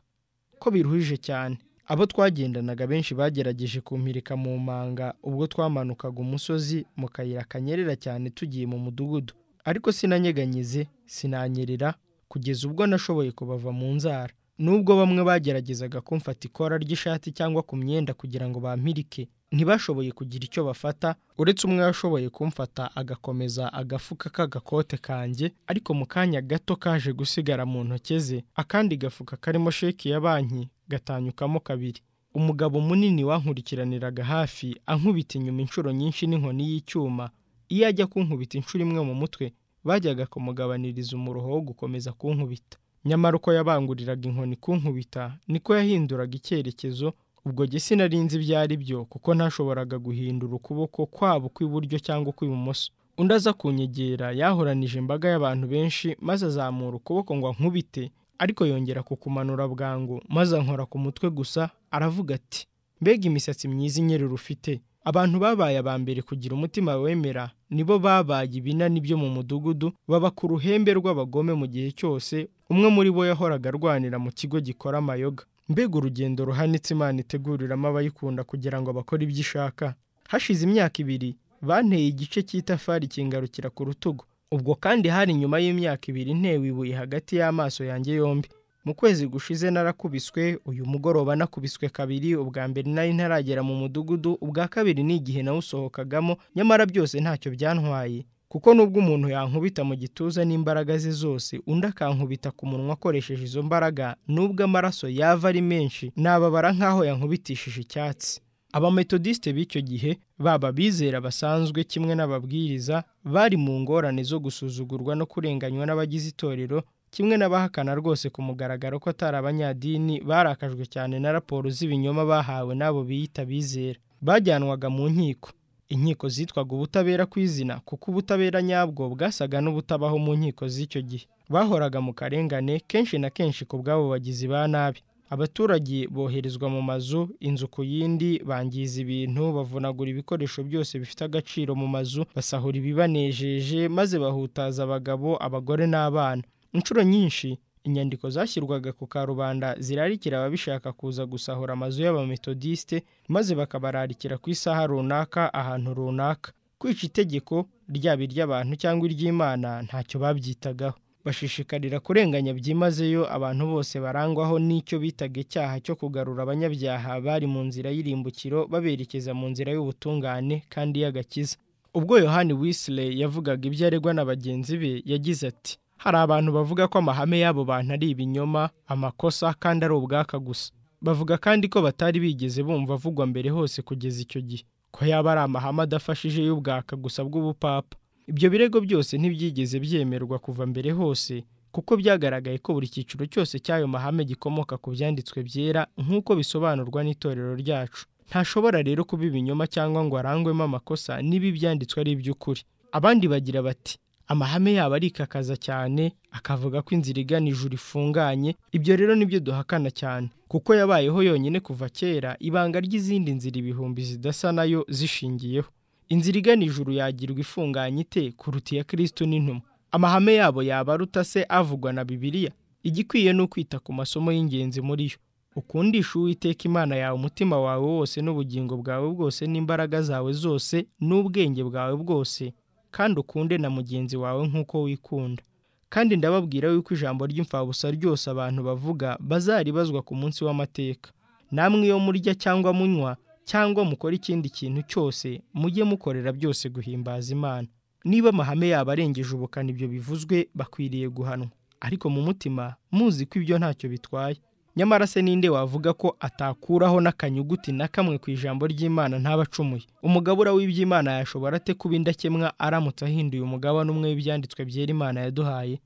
A: ko biruhije cyane abo twagendanaga benshi bagerageje kumpirika mu manga ubwo twamanukaga umusozi mu kayira kanyerera cyane tugiye mu mudugudu ariko sinanyeganyize sinanyerera kugeza ubwo nashoboye kubava mu nzara nubwo bamwe bageragezaga kumfata ikora ry'ishati cyangwa ku myenda kugira ngo bampirike ntibashoboye kugira icyo bafata uretse umwe washoboye kumfata agakomeza agafuka k'agakote kanjye ariko mu kanya gato kaje gusigara mu ntoki ze akandi gafuka karimo sheki ya banki gatanyukamo kabiri umugabo munini wankurikiraniraga hafi ankubita inyuma inshuro nyinshi n'inkoni y'icyuma iyo ajya kunkubita inshuro imwe mu mutwe bajyaga kumugabaniriza umuruho wo gukomeza kunkubita nyamara uko yabanguriraga inkoni kunkubita niko yahinduraga icyerekezo ubwo jye sinarinzi ibyo ari byo kuko ntashoboraga guhindura ukuboko kwabo kw'iburyo cyangwa ukw'ibumoso undi aza kunyegera yahoranije imbaga y'abantu benshi maze azamura ukuboko ngo ankubite ariko yongera kukumanura bwangu maze ankora ku mutwe gusa aravuga ati mbega imisatsi myiza inyerera ufite abantu babaye aba mbere kugira umutima wemera nibo babaye ibinani byo mu mudugudu baba ku ruhembe rw'abagome mu gihe cyose umwe muri bo yahoraga arwanira mu kigo gikora amayoga mbega urugendo ruhanitse imana iteguriramo abayikunda kugira ngo bakore ibyo ishaka hashize imyaka ibiri banteye igice cy'itafari kingarukira ku rutugu ubwo kandi hari nyuma y'imyaka ibiri ntewe ibuye hagati y'amaso yanjye yombi mu kwezi gushize narakubiswe uyu mugoroba nakubiswe kabiri ubwa mbere nari ntaragera mu mudugudu ubwa kabiri ni igihe nawusohokagamo nyamara byose ntacyo byantwaye kuko nubwo umuntu yankubita mu gituza n'imbaraga ze zose undi akankubita ku munwa akoresheje izo mbaraga nubwo amaraso yava ari menshi nababara nk'aho yankubitishije icyatsi abametodisite b'icyo gihe baba abizera basanzwe kimwe n'ababwiriza bari mu ngorane zo gusuzugurwa no kurenganywa n'abagize itorero kimwe n'abahakana rwose ku mugaragaro ko atari abanyadini barakajwe cyane na raporo z'ibinyoma bahawe n'abo biyita bizera bajyanwaga mu nkiko inkiko zitwaga ubutabera ku izina kuko ubutabera nyabwo bwasaga n'ubutabaho mu nkiko z'icyo gihe bahoraga mu karengane kenshi na kenshi ku bw'abo bagizi ba nabi abaturage boherezwa mu mazu inzu ku yindi bangiza ibintu bavunagura ibikoresho byose bifite agaciro mu mazu basahura ibibanejeje maze bahutaza abagabo abagore n'abana inshuro nyinshi inyandiko zashyirwaga ku karubanda zirarikira ababishaka kuza gusahura amazu y'abametodisite maze bakabararikira ku isaha runaka ahantu runaka kwica itegeko ryaba iry'abantu cyangwa iry'imana ntacyo babyitagaho bashishikarira kurenganya byimazeyo abantu bose barangwaho n'icyo bitaga icyaha cyo kugarura abanyabyaha bari mu nzira y'irimbukiro baberekeza mu nzira y'ubutungane kandi y'agakiza ubwo yohani wisiley yavugaga ibyo aregwa na bagenzi be yagize ati hari abantu bavuga ko amahame y'abo bantu ari ibinyoma amakosa kandi ari ubwaka gusa bavuga kandi ko batari bigeze bumva avugwa mbere hose kugeza icyo gihe ko yaba ari amahame adafashije y'ubwaka gusa bw'ubupapa ibyo birego byose ntibyigeze byemerwa kuva mbere hose kuko byagaragaye ko buri cyiciro cyose cy'ayo mahame gikomoka ku byanditswe byera nk'uko bisobanurwa n'itorero ryacu ntashobora rero kuba ibinyoma cyangwa ngo arangwemo amakosa niba ibyanditswe ari iby'ukuri abandi bagira bati amahame yabo arikakaza cyane akavuga ko inzira igana ijuru ifunganye ibyo rero nibyo duhakana cyane kuko yabayeho yonyine kuva kera ibanga ry'izindi nzira ibihumbi zidasa nayo zishingiyeho inzira igana ijuru yagirwa ifunganye ite kuruta iya kirisitu n'intumwa amahame yabo yaba aruta se avugwa na bibiliya igikwiye ni ukwita ku masomo y'ingenzi muri yo ukundisha uwiteka imana yawe umutima wawe wose n'ubugingo bwawe bwose n'imbaraga zawe zose n'ubwenge bwawe bwose kandi ukunde na mugenzi wawe nk'uko wikunda kandi ndababwira yuko ijambo ry'imfabusa ryose abantu bavuga bazaribazwa ku munsi w'amateka namwe iyo murya cyangwa munywa cyangwa mukora ikindi kintu cyose mujye mukorera byose guhimbaza imana niba amahame yabo arengeje ubukana ibyo bivuzwe bakwiriye guhanwa ariko mu mutima muzi ko ibyo ntacyo bitwaye nyamara se ninde wavuga ko atakuraho n'akanyuguti na kamwe ku ijambo ry'imana ntabacumuye umugabura w'iby'imana yashobora ate kuba indakemwa aramutse ahinduye umugabane umwe w'ibyanditswe byera imana yaduhaye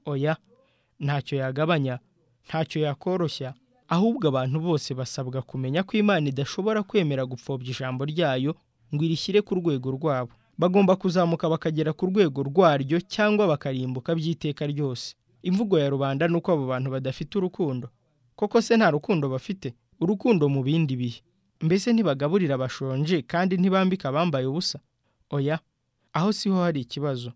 A: oya ntacyo yagabanya ntacyo yakoroshya ahubwo abantu bose basabwa kumenya ko imana idashobora kwemera gupfobya ijambo ryayo ngo irishyire ku rwego rwabo bagomba kuzamuka bakagera ku rwego rwaryo cyangwa bakarimbuka by'iteka ryose imvugo ya rubanda ni uko abo bantu badafite urukundo koko se nta rukundo bafite urukundo mu bindi bihe mbese ntibagaburira abashonje kandi ntibambika abambaye ubusa oya aho siho hari ikibazo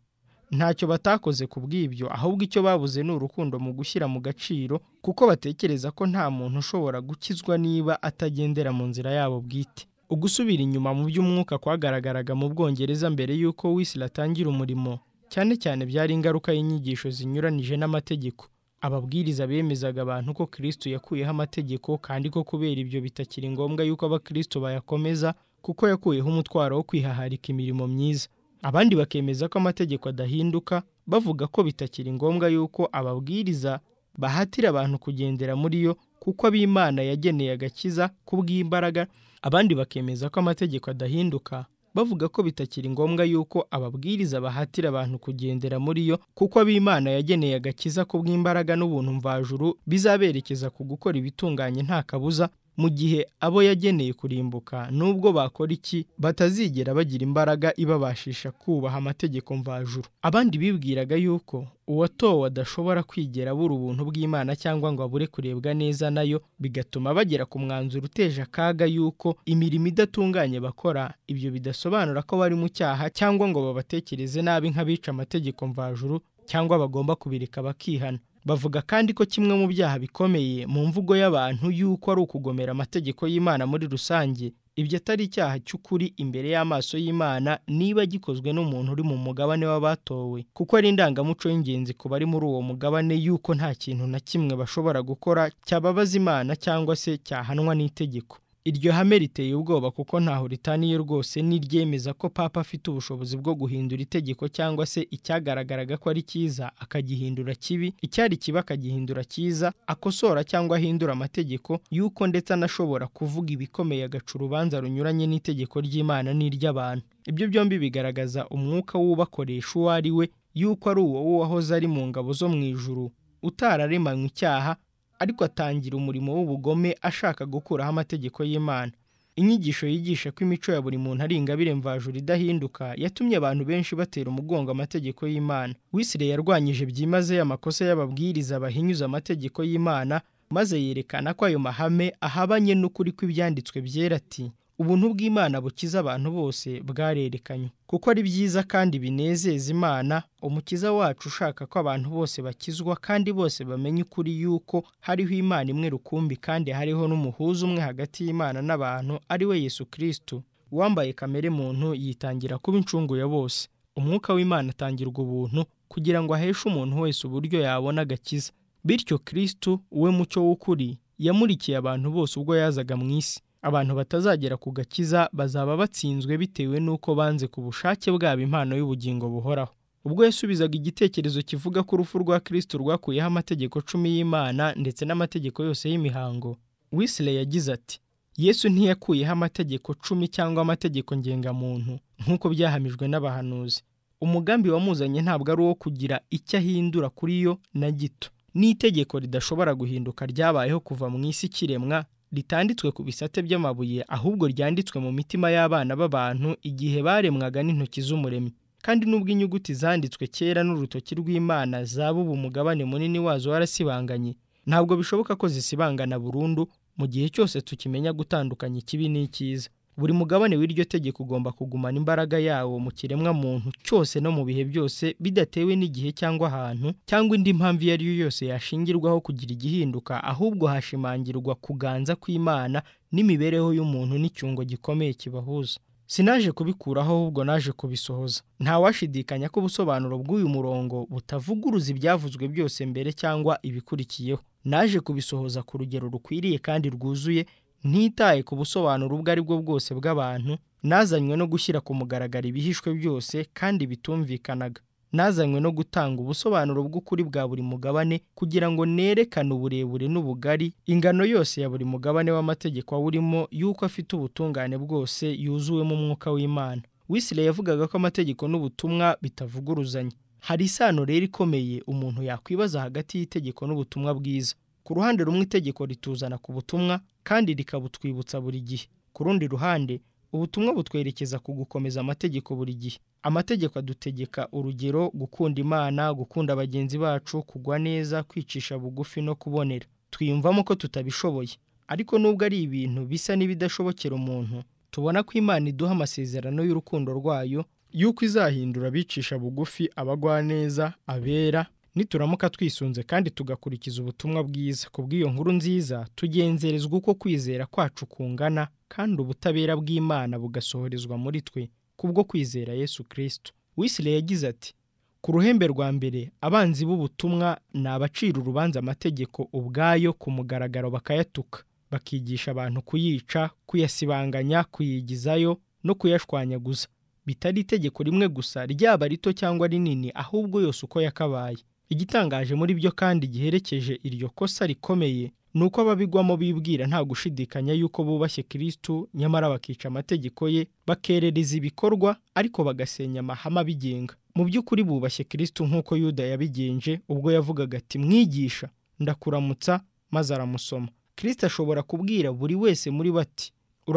A: ntacyo batakoze ku bw'ibyo ahubwo icyo babuze ni urukundo mu gushyira mu gaciro kuko batekereza ko nta muntu ushobora gukizwa niba atagendera mu nzira yabo bwite ugusubira inyuma mu by'umwuka kwagaragaraga mu bwongereza mbere y'uko wisira atangira umurimo cyane cyane byari ingaruka y'inyigisho zinyuranije n'amategeko ababwiriza bemezaga abantu ko kirisito yakuyeho amategeko kandi ko kubera ibyo bitakiri ngombwa yuko abakirisito bayakomeza kuko yakuyeho umutwaro wo kwihaharika imirimo myiza abandi bakemeza ko amategeko adahinduka bavuga ko bitakiri ngombwa yuko ababwiriza bahatira abantu kugendera muri yo kuko ab'imana yageneye agakiza kubw'imbaraga abandi bakemeza ko amategeko adahinduka bavuga ko bitakiri ngombwa yuko ababwiriza bahatira abantu kugendera muri yo kuko ab'imana yageneye agakiza ku bw'imbaraga n'ubuntu mvajuru bizaberekeza ku gukora ibitunganye nta kabuza mu gihe abo yageneye kurimbuka nubwo bakora iki batazigera bagira imbaraga ibabashisha kubaha amategeko mvajuru abandi bibwiraga yuko uwatowe adashobora kwigera abura ubuntu bw'imana cyangwa ngo abure kurebwa neza nayo bigatuma bagera ku mwanzuro uteje akaga yuko imirimo idatunganye bakora ibyo bidasobanura ko bari mu cyaha cyangwa ngo babatekereze nabi nk'abica amategeko mvajuru cyangwa bagomba kubireka bakihana bavuga kandi ko kimwe mu byaha bikomeye mu mvugo y'abantu y'uko ari ukugomera amategeko y'imana muri rusange ibyo atari icyaha cy'ukuri imbere y'amaso y'imana niba gikozwe n'umuntu uri mu mugabane w'abatowe kuko ari indangamuco y'ingenzi ku bari muri uwo mugabane y'uko nta kintu na kimwe bashobora gukora cyababaza imana cyangwa se cyahanwa n'itegeko iryo hame riteye ubwoba kuko ntaho ritaniye rwose n'iryemeza ko papa afite ubushobozi bwo guhindura itegeko cyangwa se icyagaragaraga ko ari cyiza akagihindura kibi icyari kibi akagihindura cyiza akosora cyangwa ahindura amategeko y'uko ndetse anashobora kuvuga ibikomeye agaca urubanza runyuranye n'itegeko ry'imana n'iry'abantu ibyo byombi bigaragaza umwuka w'ubakoresha uwo ari we y'uko ari uwo wahoze ari mu ngabo zo mu ijuru utararemanywe icyaha ariko atangira umurimo w'ubugome ashaka gukuraho amategeko y'imana inyigisho yigisha ko imico ya buri muntu ari ingabire mvajuru idahinduka yatumye abantu benshi batera umugongo amategeko y'imana wisire yarwanyije byimazeyo amakosa y'ababwiriza bahinyuza amategeko y'imana maze yerekana ko ayo mahame ahabanye n'ukuri kw'ibyanditswe byera ati ubuntu bw'Imana bukiza abantu bose bwarerekanywe kuko ari byiza kandi binezeza Imana umukiza wacu ushaka ko abantu bose bakizwa kandi bose bamenye ukuri yuko hariho Imana imwe rukumbi kandi hariho n'umuhuza umwe hagati y'Imana n'abantu ari we Yesu Kristo uwambaye kamere muntu yitangira kuba incungu ya bose umwuka w'Imana atangirwa ubuntu kugira ngo aheshe umuntu wese uburyo yabona agakiza bityo Kristo we mucyo w'ukuri yamurikiye abantu bose ubwo yazaga mu isi abantu batazagera ku gakiza bazaba batsinzwe bitewe n'uko banze ku bushake bwabo impano y'ubugingo buhoraho ubwo yasubizaga igitekerezo kivuga ko urupfu rwa Kristo rwakuyeho amategeko cumi y'Imana ndetse n'amategeko yose y'imihango Wesley yagize ati Yesu ntiyakuyeho amategeko cumi cyangwa amategeko ngengamuntu nk'uko byahamijwe n'abahanuzi umugambi wamuzanye ntabwo ari uwo kugira icyo ahindura kuri yo na gito n'itegeko ridashobora guhinduka ryabayeho kuva mu isi kiremwa ritanditswe ku bisate by'amabuye ahubwo ryanditswe mu mitima y'abana b'abantu igihe baremwaga n'intoki z'umuremyi kandi nubwo inyuguti zanditswe kera n'urutoki rw'Imana zabubu umugabane munini wazo warasibanganye ntabwo bishoboka ko zisibangana burundu mu gihe cyose tukimenya gutandukanya ikibi n'icyiza buri mugabane w'iryo tegeko ugomba kugumana imbaraga yawo mu kiremwa muntu cyose no mu bihe byose bidatewe n'igihe cyangwa ahantu cyangwa indi mpamvu iyo ari yo yose yashingirwaho kugira igihinduka ahubwo hashimangirwa kuganza kw'Imana n'imibereho y'umuntu n'icyungo gikomeye kibahuza sinaje kubikuraho ahubwo naje kubisohoza ntawashidikanya ko ubusobanuro bw'uyu murongo butavuguruza ibyavuzwe byose mbere cyangwa ibikurikiyeho naje kubisohoza ku rugero rukwiriye kandi rwuzuye ntitaye ku busobanuro ubwo ari bwo bwose bw'abantu nazanywe no gushyira ku mugaragaro ibihishwe byose kandi bitumvikanaga nazanywe no gutanga ubusobanuro bw'ukuri bwa buri mugabane kugira ngo nerekane uburebure n'ubugari ingano yose ya buri mugabane w'amategeko awurimo y'uko afite ubutungane bwose yuzuwemo umwuka w'Imana Wesley yavugaga ko amategeko n'ubutumwa bitavuguruzanya hari isano rero ikomeye umuntu yakwibaza hagati y'itegeko n'ubutumwa bwiza ku ruhande rumwe itegeko rituzana ku butumwa kandi rikabutwibutsa buri gihe ku rundi ruhande ubutumwa butwerekeza ku gukomeza amategeko buri gihe amategeko adutegeka urugero gukunda imana gukunda bagenzi bacu kugwa neza kwicisha bugufi no kubonera twiyumvamo ko tutabishoboye ariko nubwo ari ibintu bisa n'ibidashobokera umuntu tubona ko imana iduha amasezerano y'urukundo rwayo y'uko izahindura abicisha bugufi abagwaneza abera nituramuka twisunze kandi tugakurikiza ubutumwa bwiza ku bw'iyo nkuru nziza tugenzerezwa uko kwizera kwacu kungana kandi ubutabera bw'Imana bugasohorezwa muri twe kubwo kwizera Yesu Kristo Wesley yagize ati ku ruhembe rwa mbere abanzi b'ubutumwa ni abacira urubanza amategeko ubwayo ku mugaragaro bakayatuka bakigisha abantu kuyica kuyasibanganya kuyigizayo no kuyashwanyaguza bitari itegeko rimwe gusa ryaba rito cyangwa rinini ahubwo yose uko yakabaye igitangaje muri byo kandi giherekeje iryo kosa rikomeye ni uko ababigwamo bibwira nta gushidikanya yuko bubashye Kristo nyamara bakica amategeko ye bakerereza ibikorwa ariko bagasenya amahame abigenga mu by'ukuri bubashye Kristo nk'uko Yuda yabigenje ubwo yavugaga ati mwigisha ndakuramutsa maze aramusoma Kristo ashobora kubwira buri wese muri bati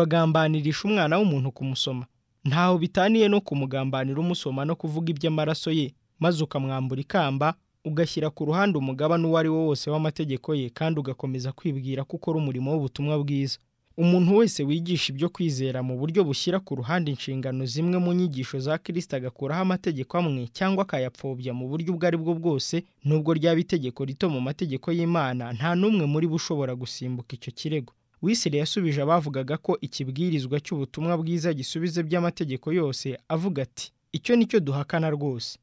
A: uragambaniririsha umwana w'umuntu kumusoma ntaho bitaniye no kumugambanira umusoma no kuvuga iby'amaraso ye maze ukamwambura ikamba ugashyira ku ruhande umugabane uwo ari wo wose w'amategeko ye kandi ugakomeza kwibwira ko ukora umurimo w'ubutumwa bwiza umuntu wese wigisha ibyo kwizera mu buryo bushyira ku ruhande inshingano zimwe mu nyigisho za kirisita agakuraho amategeko amwe cyangwa akayapfobya mu buryo ubwo ari bwo bwose nubwo ryaba itegeko rito mu mategeko y'imana nta n'umwe muri bo ushobora gusimbuka icyo kirego Wisire yasubije abavugaga ko ikibwirizwa cy'ubutumwa bwiza gisubize by'amategeko yose avuga ati icyo nicyo duhakana rwose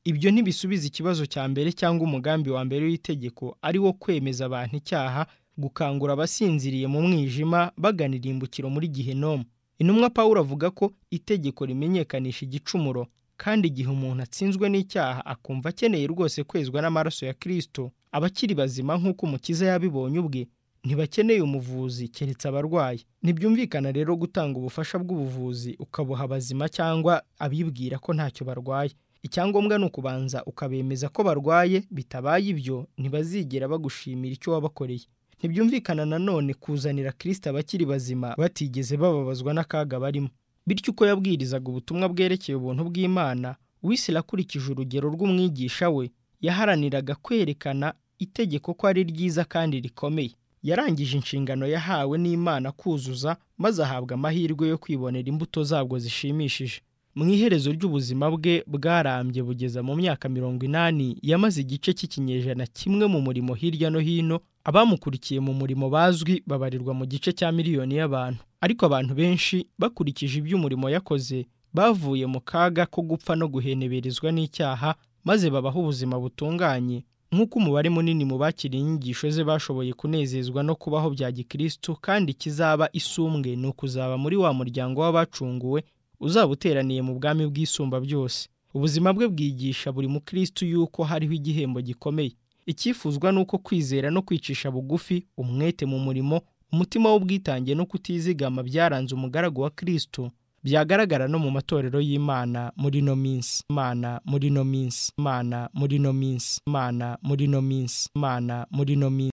A: ibyo ntibisubiza ikibazo cya mbere cyangwa umugambi wa mbere w'itegeko ari wo kwemeza abantu icyaha gukangura abasinziriye mu mwijima bagana irimbukiro muri gihenomu intumwa Pawulo avuga ko itegeko rimenyekanisha igicumuro kandi igihe umuntu atsinzwe n'icyaha akumva akeneye rwose kwezwa n'amaraso ya Kristo abakiri bazima nk'uko umukiza yabibonye ubwe ntibakeneye umuvuzi keretse abarwayi ntibyumvikana rero gutanga ubufasha bw'ubuvuzi ukabuha abazima cyangwa abibwira ko ntacyo barwaye icyangombwa ni ukubanza ukabemeza ko barwaye bitabaye ibyo ntibazigera bagushimira icyo wabakoreye ntibyumvikana nanone kuzanira kirisita abakiri bazima batigeze bababazwa n'akaga barimo bityo uko yabwirizaga ubutumwa bwerekeye ubuntu bw'imana wisira akurikije urugero rw'umwigisha we yaharaniraga kwerekana itegeko ko ari ryiza kandi rikomeye yarangije inshingano yahawe n'imana kuzuza maze ahabwa amahirwe yo kwibonera imbuto zabwo zishimishije mu iherezo ry'ubuzima bwe bwarambye bugeza mu myaka mirongo inani yamaze igice cy'ikinyejana kimwe mu murimo hirya no hino abamukurikiye mu murimo bazwi babarirwa mu gice cya miliyoni y'abantu ariko abantu benshi bakurikije iby'umurimo yakoze bavuye mu kaga ko gupfa no guheneberezwa n'icyaha maze babaho ubuzima butunganye nk'uko umubare munini mu bakiriye inyigisho ze bashoboye kunezezwa no kubaho bya gikristo kandi kizaba isumbwe ni ukuzaba muri wa muryango w'abacunguwe uzaba uteraniye mu bwami bw'isumba byose ubuzima bwe bwigisha buri mukristo yuko hariho igihembo gikomeye icyifuzwa ni uko kwizera no kwicisha bugufi umwete mu murimo umutima w'ubwitange no kutizigama byaranze umugaragu wa kristo byagaragara no mu matorero y'imana muri ino minsi imana muri ino minsi imana muri ino minsi imana muri ino minsi imana muri ino minsi